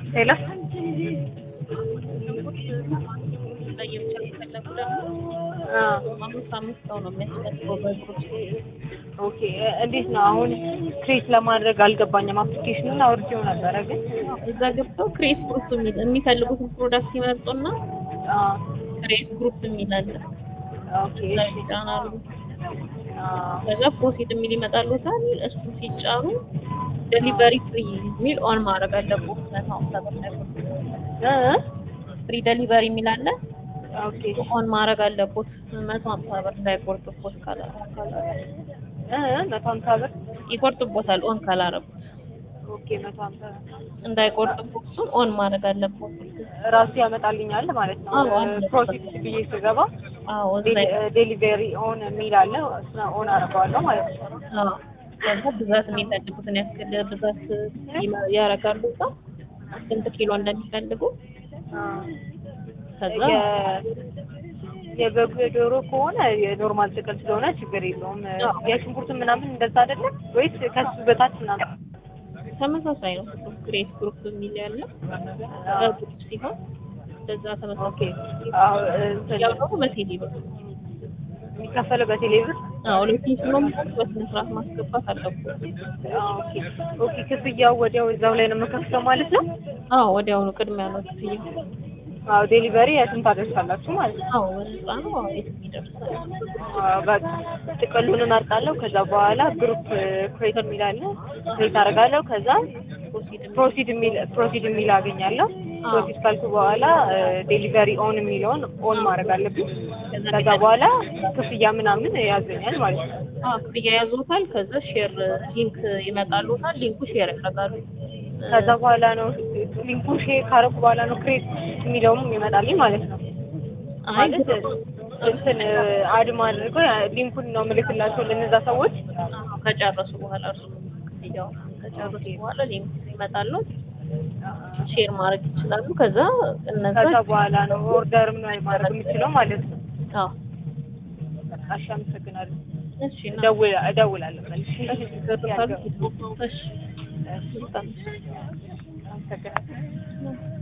ሄሎ ለየብቻ ከፈለጉ ደግሞ አምስት አምስት ሰው ነው የሚያስፈልገው በግሩፕ ኦኬ እንዴት ነው አሁን ክሬት ለማድረግ አልገባኝም። አፕሊኬሽኑን አውርጄው ነበረ ግን እዛ ገብተው ክሬት ግሩፕ የሚል የሚፈልጉትን ፕሮዳክት ይመርጡና አ ክሬት ግሩፕ የሚል አለ። ኦኬ እዛ እሺ ይጫናሉ። አ ከዛ ፕሮሲድ የሚል ይመጣሉታል። እሱ ሲጫኑ ዴሊቨሪ ፍሪ የሚል ኦን ማድረግ አለብዎት። መቶ ሀምሳ ብር ላይ እ ፍሪ ዴሊቨሪ የሚል አለ። ኦኬ ኦን ማድረግ አለብዎት። መቶ ሀምሳ ብር እንዳይቆርጥቦት ካላ እ መቶ ሀምሳ ብር ይቆርጥቦታል ኦን ካላረጉት ኦኬ መቶ ሀምሳ ብር እንዳይቆርጥቦት እሱን ኦን ማድረግ አለብዎት። ራሱ ያመጣልኛል ማለት ነው። አዎ፣ አለ። ፕሮሲስ ብዬ ስገባ አዎ እዛ ዴሊቨሪ ኦን የሚል አለ። እሱን ኦን አደርገዋለሁ ማለት ነው። አዎ ከዛ ብዛት የሚፈልጉትን ያክል ብዛት ይመ- ያደርጋሉ እዛ ስንት ኪሎ እንደሚፈልጉ አ ከዛ የ- የበጉ የዶሮ ከሆነ የኖርማል ጥቅል ስለሆነ ችግር የለውም። አዎ። የሽንኩርት ምናምን እንደዛ አይደለም ወይስ ከሱ በታች ምናምን? ተመሳሳይ ነው። ግሬት ግሩፕ የሚል ያለ በግሩፕ ሲሆን በዛ ኦኬ ተመሳሳይ አዎ እንትን ያው ደግሞ በቴሌ ብር የሚከፈለው በቴሌብር? አዎ ሎኬሽኑም በስነ ስርዓት ማስገባት አለብዎት። አዎ፣ ኦኬ ኦኬ። ክፍያው ወዲያው እዛው ላይ ነው የምከፍተው ማለት ነው? አዎ ወዲያውኑ ቅድሚያ ነው ክፍያ። አዎ ዴሊቨሪ የትም ታደርሳላችሁ ማለት ነው? አዎ በነፃ ነው። አዎ የትም ይደርሳል። አዎ፣ በቃ ጥቅሉን እመርጣለሁ። ከዛ በኋላ ግሩፕ ክሬት የሚል አለ። ክሬት አደርጋለሁ። ከዛ ፕሮሲድ የሚል ፕሮሲድ የሚል አገኛለሁ። አዎ። ፕሮሲድ ካልኩ በኋላ ዴሊቨሪ ኦን የሚለውን ኦን ማድረግ አለብኝ። ከዛ ከዛ በኋላ ክፍያ ምናምን ያዘኛል ማለት ነው። አዎ ክፍያ ያዙታል። ከዛ ሼር ሊንክ ይመጣሉታል። ሊንኩ ሼር ያደርጋሉ። ከዛ በኋላ ነው ሊንኩን ሼር ካረኩ በኋላ ነው ክሬት የሚለውም ይመጣልኝ ማለት ነው። አይ ማለት እንትን አድማ አድርገው ያ- ሊንኩን ነው ምልክላቸው ለነዛ ሰዎች። አዎ፣ ከጨረሱ በኋላ እርሱ ክፍያው ከጨረሱ በኋላ ሊንክ ይመጣሉ። ሼር ማድረግ ይችላሉ። ከዛ እነዛ ከዛ በኋላ ነው ኦርደር ምን ማድረግ የምችለው ማለት ነው። አዎ እሺ፣ አመሰግናለሁ። እሺ እና እደውል እደውላለሁ መልሼ። ገርፋሉ እሺ እሺ፣ በጣም አመሰግናለሁ።